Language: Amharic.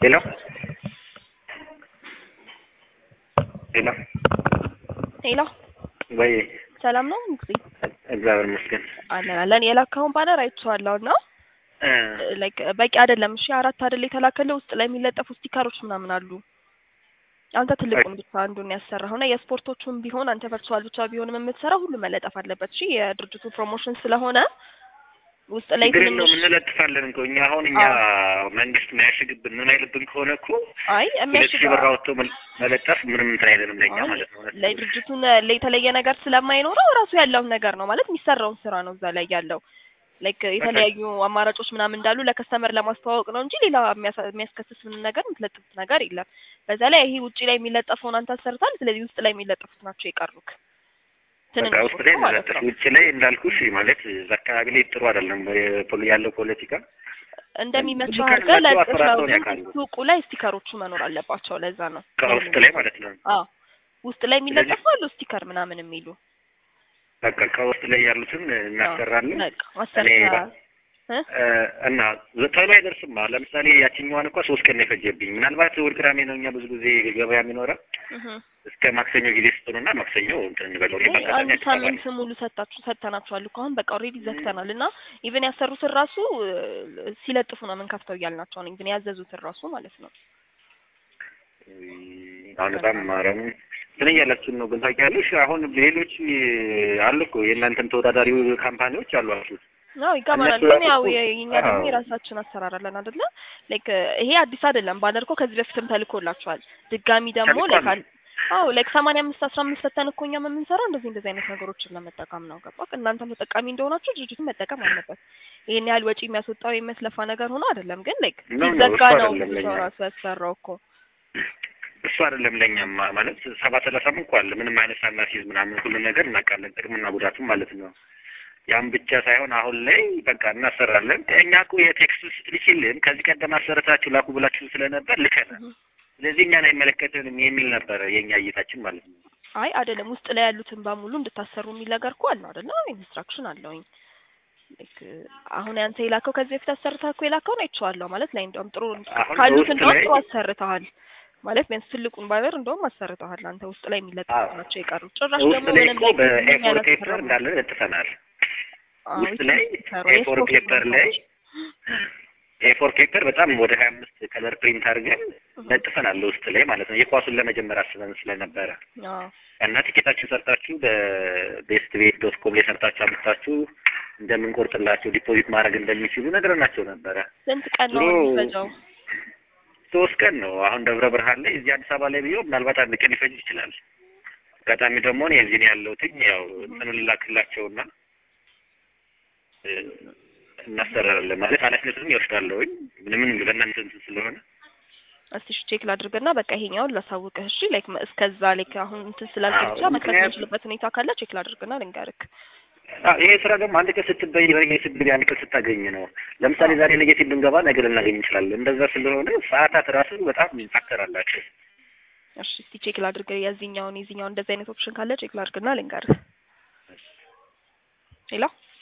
ሄሎ ሄሎ ሄሎ ወይ ሰላም ነው ንጉሴ? እግዚአብሔር ይመስገን። አለን አለን። የላካውን ባነር አይቼዋለሁ እና እ ላይክ በቂ አይደለም። እሺ አራት አይደል የተላከልህ ውስጥ ላይ የሚለጠፉ ስቲከሮች ምናምን አሉ። አንተ ትልቁን ብቻ አንዱን ያሰራኸው እና የስፖርቶቹን ቢሆን አንተ ቨርቹዋል ብቻ ቢሆንም የምትሰራው ሁሉ መለጠፍ አለበት። እሺ የድርጅቱ ፕሮሞሽን ስለሆነ ውስጥ ላይ ችግር የለውም ትንሽ እንለጥፋለን እኮ እኛ አሁን እኛ መንግስት የሚያሽግብን ምን አይልብን ከሆነ እኮ አይ ሁለት ሺህ የሚያሽጋ ብር አውጥቶ መል- መለጠፍ ምንም እንትን አይለንም ለእኛ አይ ማለት ነው። እውነት ነው። ለድርጅቱን የተለየ ነገር ስለማይኖረው ራሱ ያለውን ነገር ነው ማለት የሚሰራውን ስራ ነው እዛ ላይ ያለው ላይክ የተለያዩ አማራጮች ምናምን እንዳሉ ለከስተመር ለማስተዋወቅ ነው እንጂ ሌላ የሚያሳ- የሚያስከስስ ምን ነገር የምትለጥፉት ነገር የለም። በዛ ላይ ይሄ ውጪ ላይ የሚለጠፈውን አንተ አሰርታል። ስለዚህ ውስጥ ላይ የሚለጠፉት ናቸው የቀሩክ በቃ ውስጥ ላይ ትንንሾቹ ማለት እንለጥፍ። ነው። ውጭ ላይ እንዳልኩሽ ማለት እዛ አካባቢ ላይ ጥሩ አይደለም የፖለ- ያለው ፖለቲካ እንደሚመቸው ብዙ አድርገህ ካላቸው ለጥፈው አፈራርተውን ግን ያውቃሉ። ሱቁ ላይ ስቲከሮቹ መኖር አለባቸው። ለዛ ነው ከውስጥ ላይ ማለት ነው። አዎ ውስጥ ላይ የሚለጠፉ አሉ ስቲከር ምናምን የሚሉ በቃ ከውስጥ ላይ ያሉትን እናሰራለን። በቃ እኔ ማሰርታ በ- እ እና ቶሎ አይደርስም። ለምሳሌ ያችኛዋን እንኳ ሶስት ቀን ነው የፈጀብኝ። ምናልባት እሑድ ቅዳሜ ነው እኛ ብዙ ጊዜ ገበያ የሚኖረው እስከ ማክሰኞ ጊዜ ስጡንና ማክሰኞ እንትን እንበለው። እኔ በአጋጣሚ አንድ አዲስ አበባ ነኝ። ሳምንት ሙሉ ሰጣችሁ ሰጥተናችኋል እኮ አሁን በቃ ኦልሬዲ ዘግተናል እና ኢቨን ያሰሩትን ራሱ እ፣ ሲለጥፉ ነው የምንከፍተው እያልናቸው ነው ኢቨን ያዘዙትን ራሱ ማለት ነው አሁን በጣም ማረም እንትን እያላችሁን ነው። ግን ታውቂያለሽ አሁን ሌሎች አሉ እኮ የእናንተን ተወዳዳሪ ካምፓኒዎች አሏችሁ። አዎ ይገባናል እነሱ ግን ያው ያው የ- የኛ ደግሞ አዎ። የራሳችን አሰራር አለን አይደለ ላይክ ይሄ አዲስ አይደለም ባነር እኮ ከዚህ በፊትም ተልኮላችኋል ድጋሚ ደግሞ ተልኳል። ላይክ አዎ ላይክ ሰማንያ አምስት አስራ አምስት ሰተን እኮ እኛም የምንሰራው እንደዚህ እንደዚህ አይነት ነገሮችን ለመጠቀም ነው ገባ እናንተም ተጠቃሚ እንደሆናችሁ ድርጅቱን መጠቀም አለበት ይሄን ያህል ወጪ የሚያስወጣው የሚያስለፋ ነገር ሆኖ አይደለም ግን ላይክ ነው ነው፣ ሲዘጋ እሱ ነው አይደለም ብዙ ሰው ለኛ። ራሱ ያሰራው እኮ እሱ አይደለም ለእኛም ማለት ሰባ ሰላሳም እንኳ አለ ምንም አይነት ሳናሲዝ ምናምን ሁሉ ነገር እናውቃለን፣ ጥቅምና ጉዳቱም ማለት ነው። ያም ብቻ ሳይሆን አሁን ላይ በቃ እናሰራለን። እኛ እኮ የቴክስት ስትልኪልን ከዚህ ቀደም አሰርታችሁ ላኩ ብላችሁ ስለነበር ልከናል። ስለዚህ እኛን አይመለከትንም የሚል ነበረ የእኛ እይታችን ማለት ነው። አይ አይደለም ውስጥ ላይ ያሉትን በሙሉ እንድታሰሩ የሚል ነገር እኮ አለው አይደለ? ኢንስትራክሽን አለውኝ። ላይክ አሁን ያንተ የላከው ከዚህ በፊት አሰርተህ እኮ የላከውን አይቼዋለሁ ማለት ላይ እንደውም ጥሩ አሁን ካሉት በውስጥ እንደውም ላይ- ጥሩ አሰርተሃል ማለት ቢያንስ ትልቁን ባይበር እንደውም አሰርተሃል አንተ ውስጥ ላይ የሚለጠፉ አዎ። ናቸው የቀሩት። ጭራሽ ውስጥ ደግሞ ላይ ምንም እኮ ላይ በኤፎር ፔፐር ያላሰራው እንዳለ ለጥፈናል። አዎ፣ ውስጥ ላይ ይሰሩ ኤፎር የስፖርት ፔፐር ላይ ኤፎር ፔፐር በጣም ወደ ሀያ አምስት ከለር ፕሪንት አድርገን ለጥፈናል ውስጥ ላይ ማለት ነው። የኳሱን ለመጀመር አስበን ስለነበረ አዎ እና ቲኬታችሁ ሰርታችሁ በቤስት ቤት ዶት ኮም ላይ ሰርታችሁ አምጥታችሁ እንደምንቆርጥላቸው ዲፖዚት ማድረግ እንደሚችሉ ነግረናቸው ነበረ። ስንት ቀን ነው ድሮ የሚፈጀው? ሶስት ቀን ነው አሁን ደብረ ብርሃን ላይ እዚህ አዲስ አበባ ላይ ቢሆን ምናልባት አንድ ቀን ሊፈጅ ይችላል። አጋጣሚ ደግሞ እኔ እዚህ ነው ያለሁትኝ ያው እንትኑ ልላክላቸውና እ፣ እናሰራለን ማለት ኃላፊነቱን ይወስዳለሁኝ ምንም ለእናንተ እንትን ስለሆነ እስቲ እሺ ቼክ ላድርግና በቃ ይሄኛውን ላሳውቅህ። እሺ ላይክ እስከዛ ላይክ አሁን እንትን ስላልክ አዎ፣ ብቻ መክፈት ምክንያቱም- የምንችልበት ሁኔታ ካለ ቼክ ላድርግና ልንገርክ። አዎ፣ ይሄ ስራ ደግሞ አንድ ቀን ስትበይ ነገ ስትገቢ አንድ ቀን ስታገኝ ነው። ለምሳሌ ዛሬ ኔጌቲቭ ብንገባ ነገ ልናገኝ እንችላለን። እንደዛ ስለሆነ ሰዓታት ራሱ በጣም ፋክተር አላቸው። እሺ እስቲ ቼክ ላድርግ የዚህኛውን የዚህኛውን እንደዚህ አይነት ኦፕሽን ካለ ቼክ ላድርግና ልንገርህ። ሄሎ